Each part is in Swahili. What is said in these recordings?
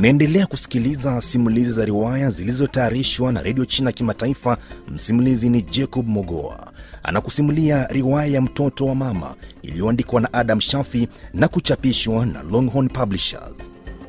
Unaendelea kusikiliza simulizi za riwaya zilizotayarishwa na redio China Kimataifa. Msimulizi ni Jacob Mogoa, anakusimulia riwaya ya mtoto wa mama iliyoandikwa na Adam Shafi na kuchapishwa na Longhorn Publishers.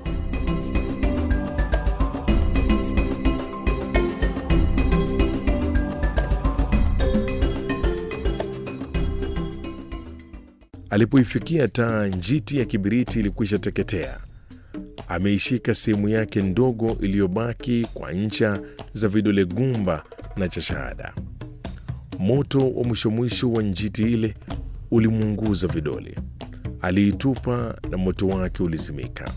Alipoifikia taa, njiti ya kibiriti ilikwisha teketea. Ameishika sehemu yake ndogo iliyobaki kwa ncha za vidole gumba na cha shahada. Moto wa mwisho mwisho wa njiti ile ulimuunguza vidole. Aliitupa na moto wake ulizimika.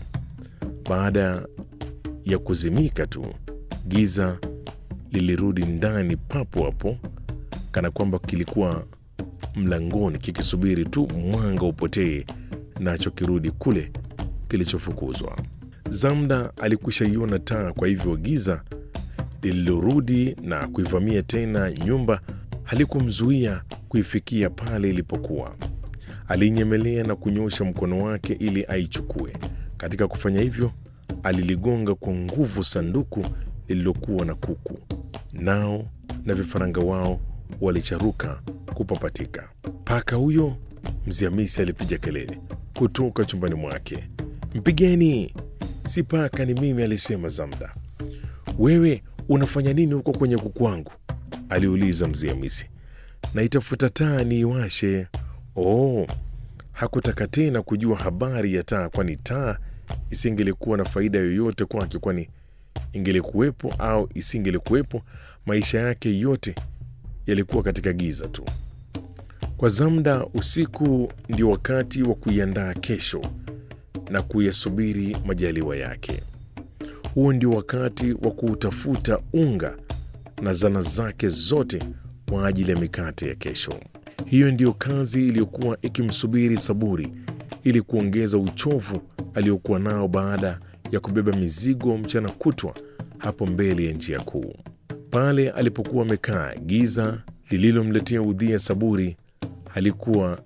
Baada ya kuzimika tu, giza lilirudi ndani papo hapo, kana kwamba kilikuwa mlangoni kikisubiri tu mwanga upotee, nacho kirudi kule kilichofukuzwa. Zamda alikwisha iona taa, kwa hivyo giza lililorudi na kuivamia tena nyumba halikumzuia kuifikia pale ilipokuwa. Alinyemelea na kunyosha mkono wake ili aichukue. Katika kufanya hivyo, aliligonga kwa nguvu sanduku lililokuwa na kuku, nao na vifaranga wao walicharuka kupapatika. Paka huyo, mzee Hamisi alipiga kelele kutoka chumbani mwake. Mpigeni! Si paka, ni mimi, alisema Zamda. Wewe unafanya nini huko kwenye kuku wangu? aliuliza mzee Hamisi. Naitafuta taa niiwashe. Oh, hakutaka tena kujua habari ya taa, kwani taa isingelikuwa na faida yoyote kwake, kwani ingelikuwepo au isingelikuwepo, maisha yake yote yalikuwa katika giza tu. Kwa Zamda, usiku ndio wakati wa kuiandaa kesho na kuyasubiri majaliwa yake. Huo ndio wakati wa kuutafuta unga na zana zake zote kwa ajili ya mikate ya kesho. Hiyo ndiyo kazi iliyokuwa ikimsubiri Saburi ili kuongeza uchovu aliokuwa nao baada ya kubeba mizigo mchana kutwa hapo mbele ya njia kuu. Pale alipokuwa amekaa, giza lililomletea udhia Saburi halikuwa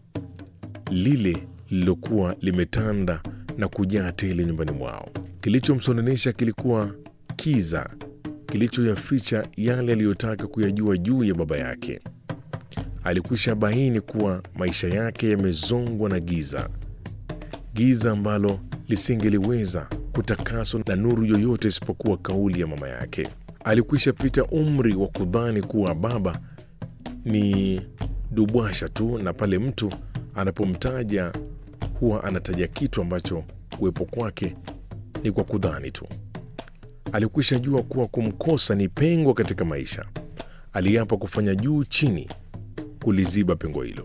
lile lililokuwa limetanda na kujaa tele nyumbani mwao. Kilichomsononesha kilikuwa kiza kilichoyaficha yale aliyotaka kuyajua juu ya baba yake. Alikwisha baini kuwa maisha yake yamezongwa na giza, giza ambalo lisingeliweza kutakaswa na nuru yoyote isipokuwa kauli ya mama yake. Alikwisha pita umri wa kudhani kuwa baba ni dubwasha tu, na pale mtu anapomtaja huwa anataja kitu ambacho kuwepo kwake ni kwa kudhani tu. Alikwisha jua kuwa kumkosa ni pengo katika maisha. Aliapa kufanya juu chini kuliziba pengo hilo.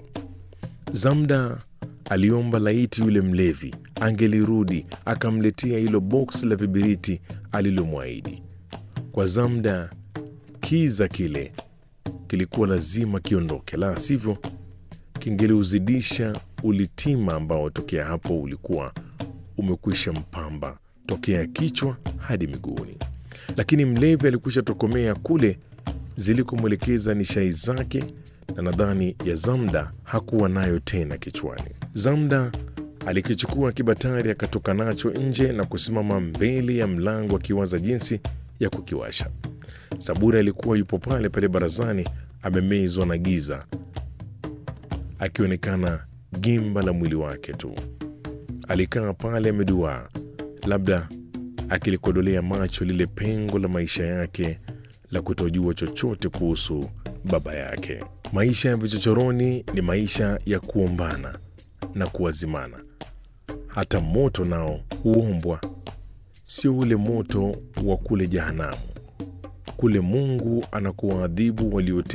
Zamda aliomba laiti yule mlevi angelirudi akamletea hilo boksi la vibiriti alilomwahidi. Kwa Zamda, kiza kile kilikuwa lazima kiondoke, la sivyo kingeliuzidisha ulitima ambao tokea hapo ulikuwa umekwisha mpamba tokea kichwa hadi miguuni. Lakini mlevi alikwisha tokomea kule zilikomwelekeza nishai zake, na nadhani ya Zamda hakuwa nayo tena kichwani. Zamda alikichukua kibatari akatoka nacho nje na kusimama mbele ya mlango akiwaza jinsi ya kukiwasha. Saburi alikuwa yupo pale pale barazani, amemezwa na giza, akionekana gimba la mwili wake tu. Alikaa pale ameduaa, labda akilikodolea macho lile pengo la maisha yake la kutojua chochote kuhusu baba yake. Maisha ya vichochoroni ni maisha ya kuombana na kuwazimana. Hata moto nao huombwa, sio ule moto wa kule jehanamu. Kule Mungu anakuwaadhibu waliote